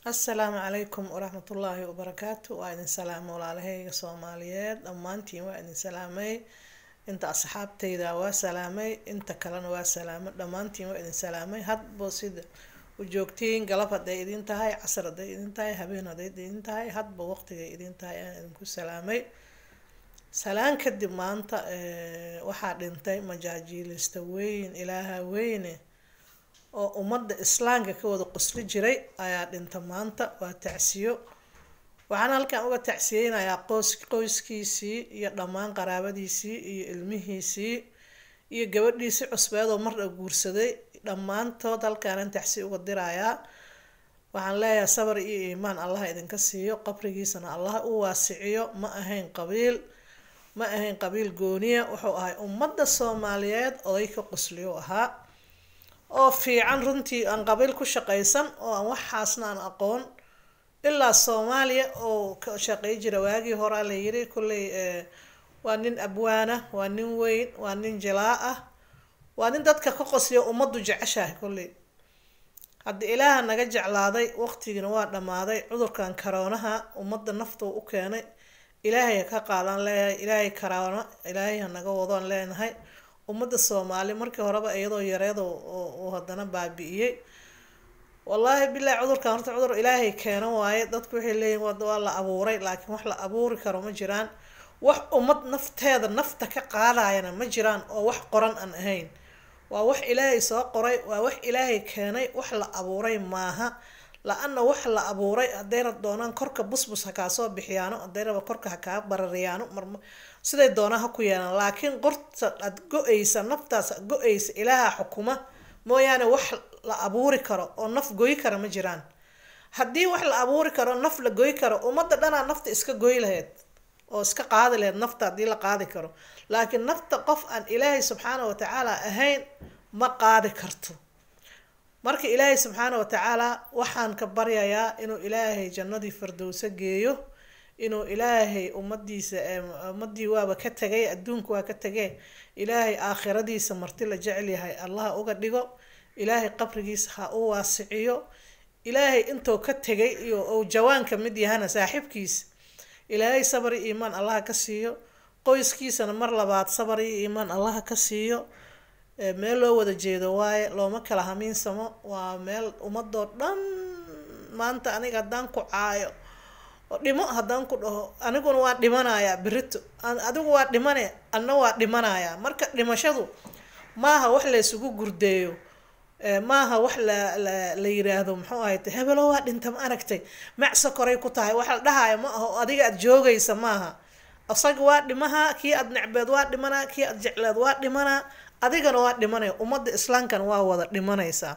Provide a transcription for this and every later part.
assalaamu calaykum waraxmatullaahi wabarakaatu waa idin salaamo walaalahayga soomaaliyeed dhammaantiin waa idin salaamay inta asxaabtayda waa salaamay inta kalena waa salaamo dhammaantiin waa idin salaamay hadba sida u joogtiin galab hadday idin tahay casar hadday idin tahay habeen hadday idin tahay hadba waqtigay idin tahay aan idinku salaamay salaan kadib maanta waxaa dhintay majaajiilista weyn ilaaha weyne oo ummadda islaamka ka wada qosli jiray ayaa dhinta maanta waa tacsiyo waxaana halkan uga tacsiyeynayaa qoys qoyskiisii iyo dhammaan qaraabadiisii iyo ilmihiisii iyo gabadhiisii cusbeed oo mardha guursaday dhammaantood halkaanan tacsiyo uga dirayaa waxaan leeyahay sabar iyo iimaan allah idinka siiyo qabrigiisana allah u waasiciyo ma ahayn qabiil ma ahayn qabiil gooniya wuxuu ahay ummadda soomaaliyeed oday ka qosliyo ahaa oo fiican runtii aan qabiil ku shaqaysan oo aan waxaasna aan aqoon ilaa soomaaliya oo ka shaqey jira waagii horaa la yiri kolley waa nin abwaana waa nin weyn waa nin jilaa ah waa nin dadka ka qosliyo ummaddu jeceshahay kolley haddi ilaaha naga jeclaaday waqtigiina waa dhammaaday cudurkan karoonaha ummadda naftuu u keenay ilaahay ka qaadaan leeyahay ilaahay karoono ilaahay ha naga wadoon leenahay ummadda soomaali markii horeba iyadoo yareed uu haddana baabi-iyey wallaahi bilaahi cudurkan horta cudur ilaahay keeno waaye dadku waxay leeyihin waa la abuuray laakiin wax la abuuri karo ma jiraan wax ummad nafteeda nafta ka qaadayana ma jiraan oo wax qoran aan ahayn waa wax ilaahay soo qoray waa wax ilaahay keenay wax la abuuray maaha la-ana wax la abuuray haddayna doonaan korka busbus ha kaa soo bixiyaano haddaynaba korka ha kaa barariyaano marm siday doonaan ha ku yeelaan laakiin qorta aad go-aysa naftaas go-aysa ilaaha xukuma mooyaane wax la abuuri karo oo naf goy kara ma jiraan haddii wax la abuuri karo naf la goy karo ummadda dhanaa nafta iska goy lahayd oo iska qaadi lahayd nafta haddii la qaadi karo laakiin nafta qof aan ilaahay subxaana watacaala ahayn ma qaadi karto marka ilaahay subxaana watacaala waxaan ka baryayaa inuu ilaahay jannadii firdowso geeyo inuu ilaahay ummadiisa ummadii waaba ka tegay adduunka waa ka tegee ilaahay aakhiradiisa marti la jecel yahay allaha uga dhigo ilaahay qabrigiisa ha u waasiciyo ilaahay intuu ka tegay iyo ou jawaanka mid yahana saaxiibkiisa ilaahay sabar iyo iimaan allaha ka siiyo qoyskiisana mar labaad sabar iyo iimaan allaha ka siiyo meel loo wada jeedo waaye looma kala hamiinsamo waa meel ummadoo dhan maanta aniga haddaan ku caayo dhimo haddaan ku dhaho aniguna waa dhimanayaa berito adigu waa dhimane anna waa dhimanayaa marka dhimashadu maaha wax la isugu gurdeeyo maaha wax la la la yiraahdo muxuu ahay hebelo waa dhinta ma aragtay macsa koray ku tahay wax la dhahaayo ma aho adiga aada joogaysa maaha isaga waa dhimaha kii aada necbeed waa dhimanaa kii aada jecleed waa dhimanaa adigana waa dhimanaya ummadda islaamkana waa wada dhimanaysaa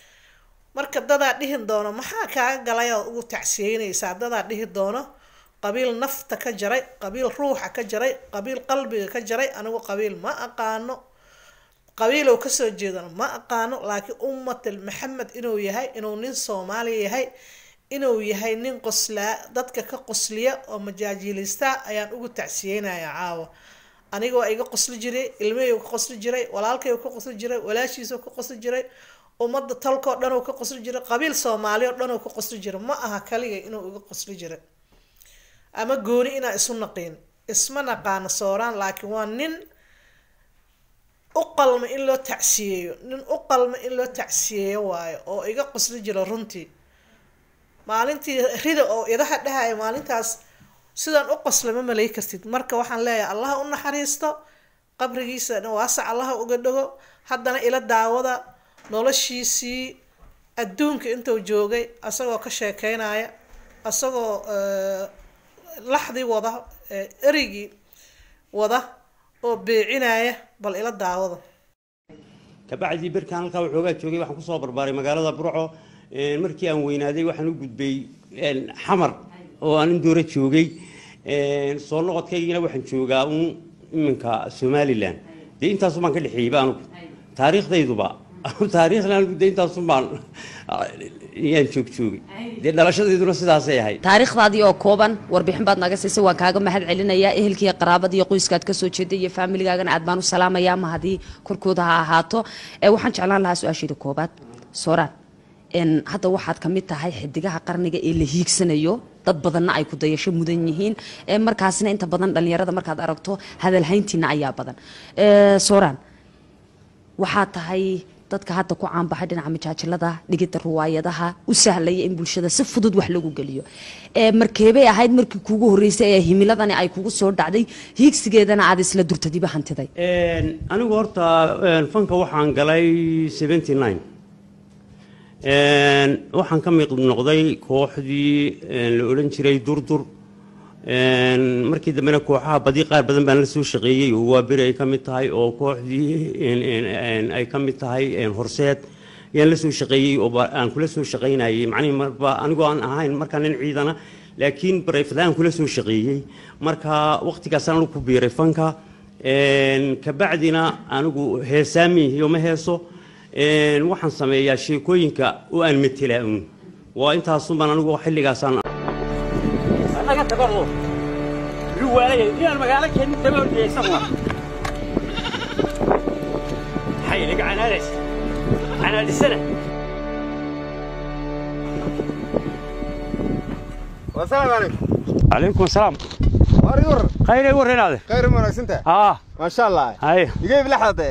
marka dadaa dhihi doono maxaa kaaga galay ood ugu tacsiyeynaysaa dadaa dhihi doono qabiil nafta ka jaray qabiil ruuxa ka jaray qabiil qalbiga ka jaray anigu qabiil ma aqaano qabiilow kasoo jeedana ma aqaano laakiin ummatal maxamed inuu yahay inuu nin soomaaliya yahay inuu yahay nin qoslaa dadka ka qosliya oo majaajiilista ayaan ugu tacsiyeynayaa caawa aniga waa iga qosli jiray ilmahaygu ka qosli jiray walaalkaygu ka qosli jiray walaashiisuu ka qosli jiray ummadda talkoo dhan uu ka qosli jiray qabiil soomaali oo dhan uu ka qosli jiray ma aha kaliga inuu iga qosli jiray ama gooni inaa isu naqiin isma naqaano sooraan laakiin waa nin u qalma in loo tacsiyeeyo nin u qalma in loo tacsiyeeyo waayo oo iga qosli jira runtii maalintii rida oo idaha dhahaya maalintaas sidaan u qosla ma malay kartid marka waxaan leeyahay allaha u naxariisto qabrigiisana waasac allaha uga dhago haddana ila daawada noloshiisii adduunka intuu joogay asagoo ka sheekeynaya asagoo laxdii wada erigii wada oo beecinaya bal ila daawada kabacdii berkaan halkaa waxoogaa joogay waxaan kusoo barbaaray magaalada burco markii aan weynaaday waxaan u gudbay xamar oo aan indoora joogay soo noqodkaygina waxaan joogaa uun iminka somalilan dee intaasun baan ka dhexeeyeyba anugu taariikhdayduba taariikhna anugu dee intaasun baan yaan joog joogay dee dhalashadayduna sidaasay ahayd taariikhdaadii oo kooban warbixin baad naga siisay waan kaaga mahad celinayaa ehelkiiyo qaraabadii iyo qoyskaad kasoo jeeday iyo faamiligaagana aad baan u salaamayaa ma haddii korkooda ha ahaato ee waxaan jeclaan lahaa su-aasheeda koobaad sooraan een, hadda waxaad ka mid tahay xidigaha qarniga ee la hiigsanayo dad badanna ay ku dayasho mudan yihiin ee markaasna inta badan dhallinyarada markaad aragto hadalhayntiina ayaa badan Ee, sooraan waxaa tahay dadka hadda ku caanbaxay dhinaca majaajilada dhigidda ruwaayadaha u sahlaya in bulshada si fudud wax lagu geliyo ee markeebay ahayd markii kuugu horreysay ee himiladani ay kugu soo dhacday hiigsigeedana aad isla durtadiba hantiday Een, anigu horta een, fanka waxaan galay 79 Een, waxaan ka mid noqday kooxdii een, la odhan jiray durdur Een, markii dambena kooxaha badi qaar badan baan la soo shaqeeyey oo waa beri ay ka mid tahay oo kooxdii een, een, een, ay ka mid tahay een, horseed ayaan la soo shaqeeyey oo ba- aan kula soo shaqaynayay macnihii marba anigoo aan ahayn markaa nin ciidana laakiin barayfada aan kula soo shaqeeyey marka waqtigaasaan anigu ku biiray fanka Een, kabacdina anigu heesaamiyo ma heeso Een, waxaan sameeyaa sheekooyinka oo aan metelaa un waa intaasunbaan anigu xilligaasaan laga tago luwaalaya inaan magaalo keenin daba ordiyaysan wa maxay laga canaanaysa canaadisana والسلام عليكم calaykum asalaam واري ور khayray warreenaade خير ما ناقص انت haa ما شاء الله haye يجيب لحظه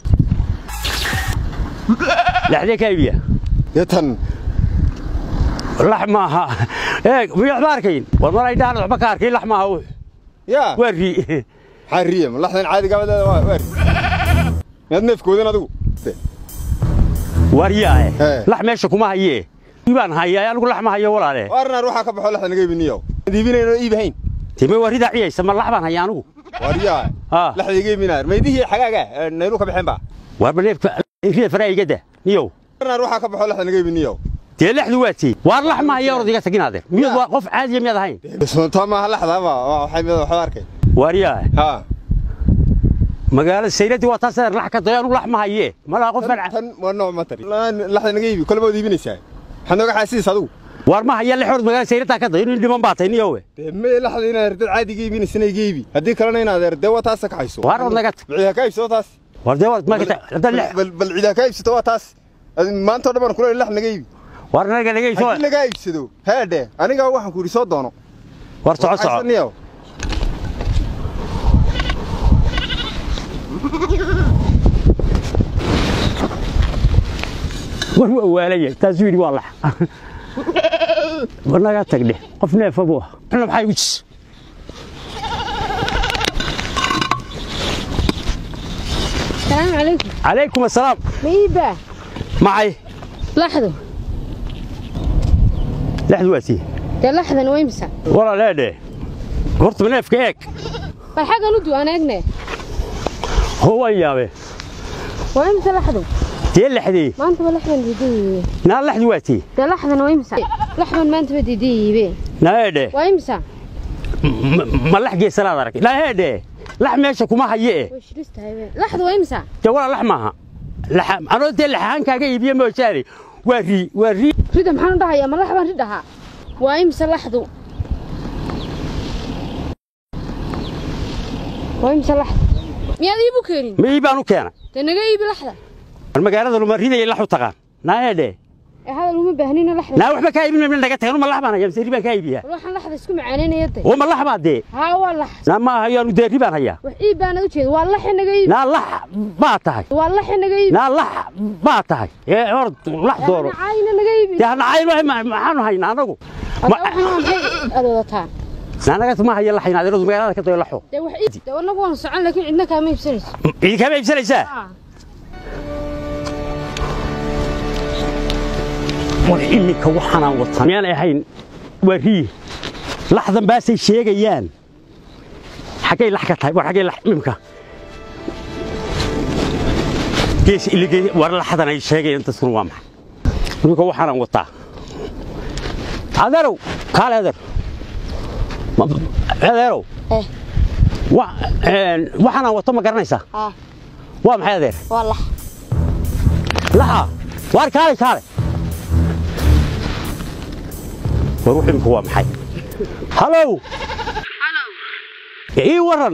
lexdee ka iibiya يتن lax maaha eeg miyaad ma arkayn war mar ay dhahan waxba ka arkay lax maaha wuxu يا waa rii حريه من لحظه عادي قبل واري يد نفك ودين ادو waariyaae Ee. lax meesha kuma hayee baan hayaa anigu lax ma hayo walaale وارنا روحك كبخو لحظه نجيب النيو ديبينا ايب هين time waaridaa ciyaysa ma lax baan hayaa anigu واريا ها. لحظه يجيب منار ما يديه حقاقه نيلو كبخين با waar baneefka rida faraa igada niyow وارنا روحك كبخو لحظه نجيب النيو dee lexdu waa tii waar lax ma haya orodiga taginaade miyad waa qof caadiya miyaad ahayn بس انت ما لحظه ما waxay mid wax arkay waariyaae ha magaalada sayladii waa taas lax ka dayo anigu lax ma hayee malaa qof aan tan waa nooc ma tari lixda naga iibi kolba iibinaysaa waxaad nooga xaasiis adigu waar ma haya lexood magaalada sayladaa ka dayo nin dhiman baa tay niyowe dee mee laxda inaad dad caadiga iibinaysana iga iibi haddii kalena inaad er dee waa taas ka hayso Waar wad naga tag. ciidaa ka iibsato taas war dee waad marka haddaad lex bal bal ciidaa ka iibsato waa taas maanta oo dhan baan kula lax naga iibi waar naga naga soo haddii lagaa iibsado heedhe aniga waxaan ku yidhi soo doono war soco soco Haysaniyow. war waa waalaya taasuu yidhi waa lax war naga tagdhe qof neefa buu ah xuna maxaa igu jis السلام عليكم calaykum assalaam ميبا maxay لحظة lexdu waa tii ده لحظة ويمسع walaaleedhe horta neefka eeg فالحاجة ندو أنا أجنى hoo waan yaabe ويمسع لحظة dee lexdii ما أنت بلحظة دي naa lexdu waa tii ده لحظة ويمسع لحظة ما أنت بدي دي بي naa eedhe ويمسع ma lax geesanaad arag naa eedhe lax meesha kuma haye e وش رستها يبي لحظة ويمسع dee walaa lax maaha Laxa- anoo dee laxahaan kaaga iibiye moojaane waa rii waa rii ريدا محن ضحى يا ما لحظة ريدها ويمسع لحظة ويمسع لحظة مياد يبو كيرين ma ii baan u keenay ده نجا يبي لحظة war magaalada luma ridaya lax u taqaan naa eedhe هذا اللي مبهنين لحظة naa waxba kaa iibin naga tagan ma lax baan hayaa mise ri baan kaa iibiyaa روح لحظة اسكو معانين يدي oo ma lax baa dee ها والله naa ma hayaanu dee ri baan hayaa وحيب أنا وجهي والله نجا يبي naa lax baa tahay والله نجا يبي naa lax baa tahay ee hor lax dooro أنا عاينة نجا يبي dee hanacayn maxaanu haynaa anagu هذا waxaan waa maxay adoodata naanaga ma haya laxayn adeeradu magaalada ka dayo laxo de wax ii de wanagu waan socon laakiin cidna kaama iibsanayso cidi kama iibsanaysaa ah war iminka waxaanaan watan miyaanay ahayn waa rii laxdan baasay sheegayaan xaggay lax ka tahay war xaggay lax imimka gees iligey war laxdan ay sheegayaan dadkuna waa maxay iminka waxaanaan wataa adeerow kaale adeer Ma- adeerow eh wa- een, waxaanaan wato ma garanaysaa ah waa maxay adeer waa lax laxa waar kaale kaale war wuxuu imika waa maxay halow ii waran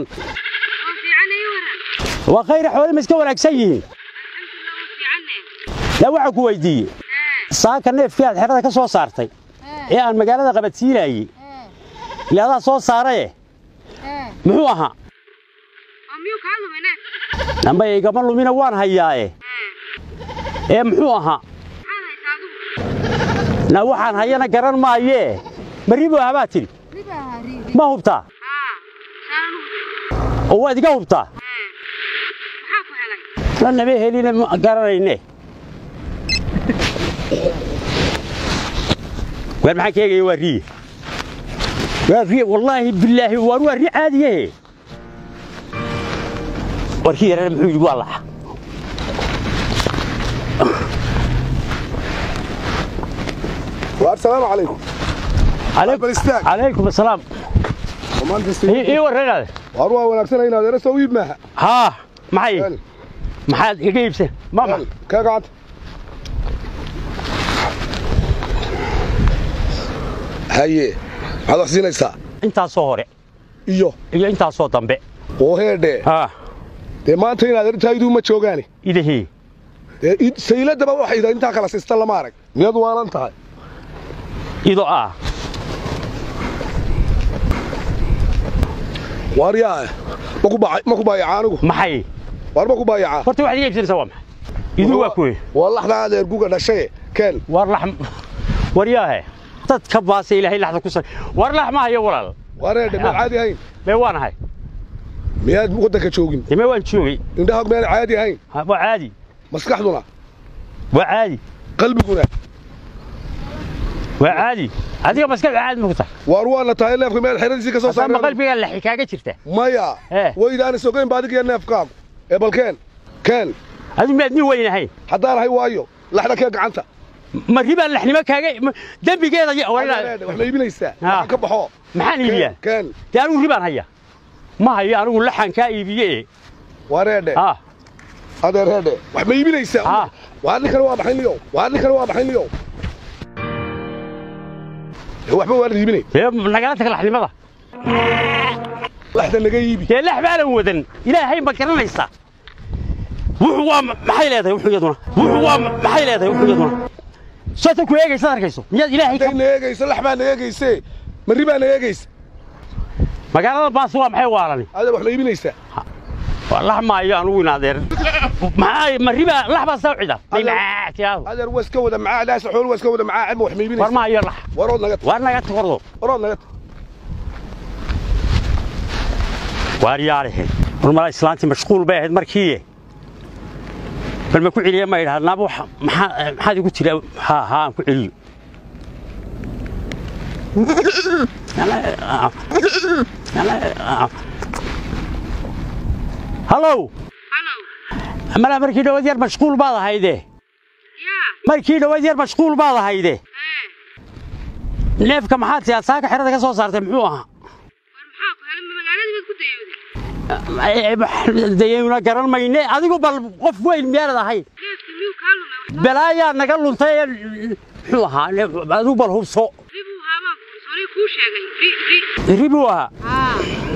waa khayra xoole ma iska wanaagsan yihiin yaa waxaan ku weydiiyey saaka neefkii aad xerada ka soo saartay ee aan magaalada qabadsiinayey ile adaa soo saaraye muxuu ahaa namba igama lumina waan hayaaye ee muxuu ahaa na waxaan hayana garan maayee ma ribo habaa tidhi ma hubtaa oo waad iga hubtaa lanaba heline ma garanayne waar maxaan ka eegaya waa riye waa riye wallaahi bilaahi waar waa ri caadiyahe warkii yarana muxuu yidhi waa laxa السلام عليكم calaykum istaag. calaykum asalaam ومانت ii استوي ii warranaade واروا وناكسنا هنا دير سويد معها haa maxay قال maxaad iga iibsan mama قال كاقعد هاي هذا حسينيسا intaasoo hore iyo iyo intaasoo dambe oo heedhe haa dee maanta inaad arintaydu ma joogaani idahii dee id- sayladaba waxay idhaa intaa kala siista lama arag miyad waalan tahay ido ah waaryaa ma ku baa- ma ku baayacaa anigu maxay waar ma ku baayacaa horta waxaad iga iibsanaysaa waa maxay idu waa kuwe waa laxdaa adeer guga dhashaye keen war lax waryaahe dad ka baasa ilaahay laxda ku sar war lax ma hayo walaal waar heedhe miyaad caadi ahayn mee waan ahay miyaad waddanka joogin dee mee waan joogay indhahaag miyaan caadi ahayn Ha, waa caadi maskaxduna waa caadi qalbiguna waa caadi adiga maskaxda caadi ma ku tahay waar waana tahay neefka miyaad xeradiisii ka soo haddaan ma saaray qalbigaa laxi kaaga jirta maya Eh. waydaana sogayn ba adigiyo neefkaagu ee bal keen keen adigu miyaad nin weyn ahayn haddaan ahay waayo laxda kee gacanta ma ribaan laxnimo kaaga ma- dembigeeda ya- Adeer, walaal- adeer, wax ma iibinaysaa Ha. waxaan ka baxo maxaan keen iibiyaa keen dee anigu ribaan haya ma hayo anigu laxan kaa iibiye waa reedhe ah adeer reedhe wax ma iibinaysaa Ha. waa ninkana waa baxay niyow waa ninkana waa baxay niyow Ee, waxba waa la iibinay dee nagala tag laxnimada laxda naga iibi dee lax baanan wadan ilaahay ma garanaysaa wuxuu waa ma- maxay leedahay wuxuu iyaduna wuxuu waa ma- maxay leedahay wuxuu iyaduna soota ku eegaysaad arkayso miyaad ilaahay ka hadday na eegayso lax baa na eegayse marri baa na eegaysa magaalada baas waa maxay waalani adeer wax ma iibinaysaa waa lax maayo anugu in adeer maxaa ma riba lax baa soo cida Adeer- tiyaado adeer waa iska wada macaa laasa xool waa iska wada macaa ama wax ma war iibinaysaa maayo lax warood naga tag war naga takordo warood naga tag waar yaarihe hormala islaantii mashquul bay ahayd markii bal ma ku celiya ma idhaha naaba waxa- maxaa maxaad igu tiri haa haa aan ku celiyo hallow malaa markii dhawaad yar mashquul baad ahayde markii dhawaad yar mashquul baad ahayde neefka maxaad tiaad saaka xerada ka soo saartay muxuu ahaa dayayna garan mayne adigu bal qof weyn miyaanad ahayn balaayaa naga luntay ee muxuu ahaa adigu bal hubso ribuu ahaa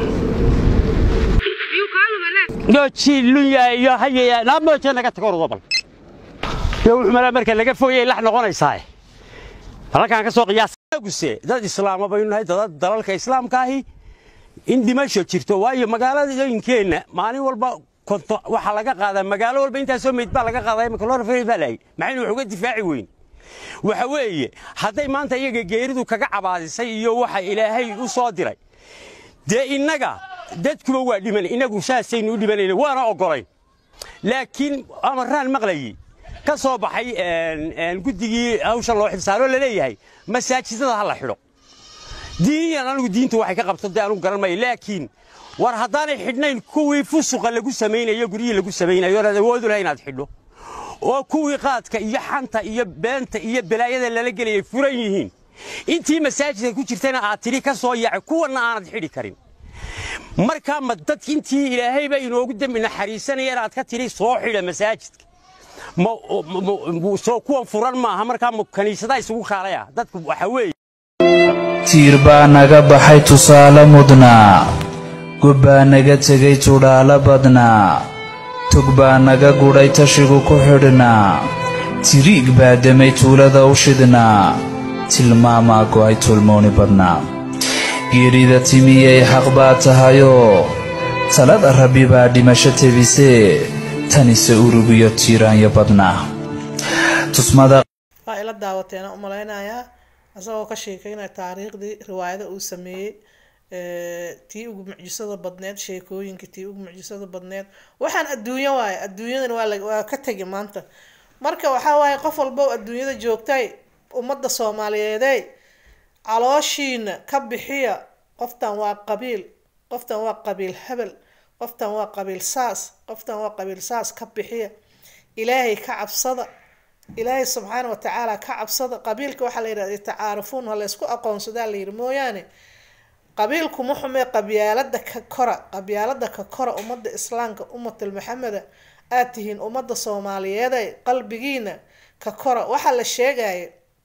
gooji lunya iyo hayaya naamooje naga tago ordo bal iyo wuxuu malaa marka laga foyay lax noqonaysaa halkaan ka soo qiyaasaguse dad islaama baynu nahay dad dalalka islaamka ahi in dhimasho jirto waayo magaaladooyinkeenna maalin walba konto waxaa laga qaadaa magaalo walba intaasoo meyd baa laga qaadaa imika lora baa lahay maxaynu wax uga difaaci weyn waxa weeye hadday maanta iyaga geeridu kaga cabaadisay iyo waxa ilaahay u soo diray dee innaga dadkuba waa dhiman innagu saasaynu u dhimanayna waana oggolayn laakiin amaraan maqlayey ka soo baxay guddigii hawshan loo xilsaaroo laleeyahay masaajidada ha la xidho diiniyan anigu diintu waxay ka qabto dee anugu garan maayo laakiin war haddaanay xidhnayn kuwii fusuqa lagu samaynayo guryihii lagu samaynayo onaad awoodu lahay inaad xidho oo kuwii qaadka iyo xanta iyo beenta iyo balaayada lala gelayay furan yihiin intii masaajidka ku jirtayna aad tidhi ka soo yaacay kuwanna aanad xidhi karin markaa ma dadk intii ilaahayba inoogu dembi naxariisanaya inaad ka tidhi soo xidha masaajidka ma soo kuwan furan maaha markaa ma kaniisadaa isugu kaalaya dadku waxa weeye tiir baa naga baxay tusaale mudnaa gob baa naga tegay tudhaalo badnaa tog baa naga gudhay tashigu ku xidhnaa tiriig baa demay tuulada u shidnaa tilmaamaa go'ay tulmooni badnaa geerida timiyay xaq baa tahayoo talada rabbi baa dhimasho tebisee tanise urugiyo tiiraanyo badnaa tusmada waa ila daawateena umalaynayaa isagoo ka sheekeynaya taariikhdii riwaayada uu sameeyey ee, tii ugu mucjisada badneed sheekooyinka tii ugu mucjisada badneed waxaan adduunyo waaye adduunyadan waa la- waa ka tegi maanta marka waxaa waaye qof walba oo adduunyada joogtay ummadda soomaaliyeedey calooshiina ka bixiya qoftan waa qabiil qoftan waa qabiil hebel qoftan waa qabiil saas qoftan waa qabiil saas ka bixiya ilaahay ka cabsada ilaahay subxaana wa tacaala ka cabsada qabiilka waxaa la yidhahda tacaarufuun ha laysku aqoonsadaa la yidhi mooyaane qabiilku ma xumee qabyaalada ka kora qabyaalada ka kora ummadda islaamka ummatul maxameda aad tihiin ummadda soomaaliyeede qalbigiina ka kora waxaa la sheegaya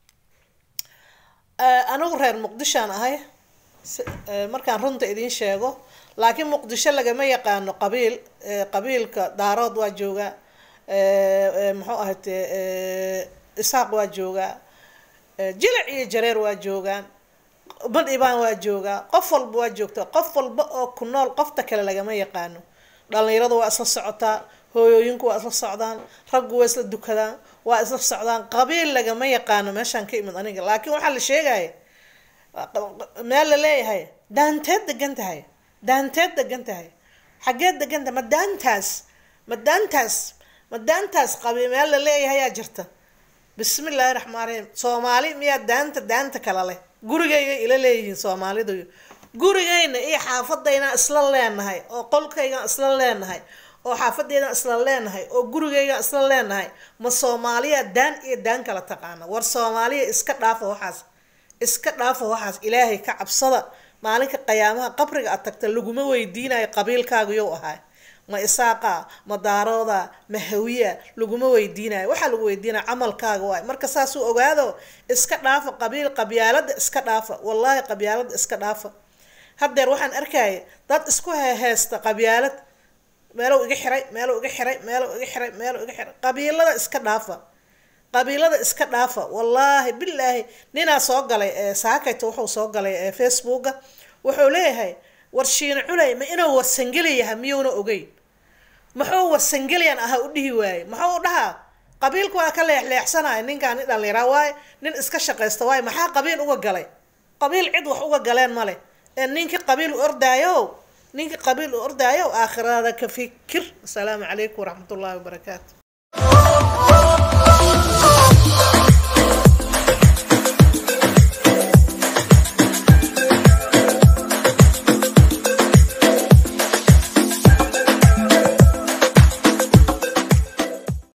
Eh, anigu reer muqdishoan ahay si- eh, markaan runta idiin sheego laakiin muqdisho lagama yaqaano qabiil Eh, qabiilka daarood waa joogaa Eh, eh, muxuu ahayte isaaq waa joogaa Eh, jilic iyo jareer waa joogaan badhibaan waa joogaa qof walba waa joogtaa qof walba oo ku nool qofta kale lagama yaqaano dhalinyaradu waa isla socotaa hooyooyinku waa isla socdaan raggu waa isla dukadaan waa isla socdaan qabiil lagama yaqaano meeshaan ka imid aniga laakiin waxaa la sheegaya meel la leeyahay daanteed degan tahay daanteed degan tahay xageed degan tahay ma daantaas ma daantaas ma daantaas qabi meel la leeyahay yaa jirta bismi illaahi raxmaan raxiim soomaali miyaa daanta daanta kale leh gurigayga ila leeyihiin soomaalidu gurigayna iyo xaafadayna isla leenahay oo qolkaygan isla leenahay oo xaafadaydan isla leenahay oo gurigaygan isla leenahay ma soomaaliya daan iyo daan kala taqaana war soomaaliya iska dhaafa waxaas iska dhaafa waxaas ilaahay ka cabsada maalinka qiyaamaha qabriga aad tagta laguma weydiinayo qabiilkaagu yow ahaa ma isaaqa ma daarooda ma hawiya laguma weydiinayo waxaa lagu weydiinaya camalkaaga waay marka saasuu ogaado iska dhaafa qabiil qabyaalada iska dhaafa wallaahi qabyaalada iska dhaafa haddeer waxaan arkaya dad isku heheesta qabyaalad meelow iga xiray meelow iga xiray meelow iga xiray meelow iga xiray qabiilada iska dhaafa qabiilada iska dhaafa wallaahi bilaahi ninaa soo galay ee saakayta wuxuu soo galay ee facebooka wuxuu leeyahay war shiina culay ma inuu warsangeli yahay miyuuna ogeyn muxuu warsangeliyan ahaa u dhihi waaye muxuu u dhahaa qabiilku waa ka leexleexsanaya ninkaan nin dhallinyara waaye nin iska shaqaysta waaye maxaa qabiil uga galay qabiil cid wax uga galeen male ee ninkii qabiil u ordaayo ninkii qabiil u ordaayo aakhirada ka fikir asalaamu calaykum waraxmatullaahi wabarakaatu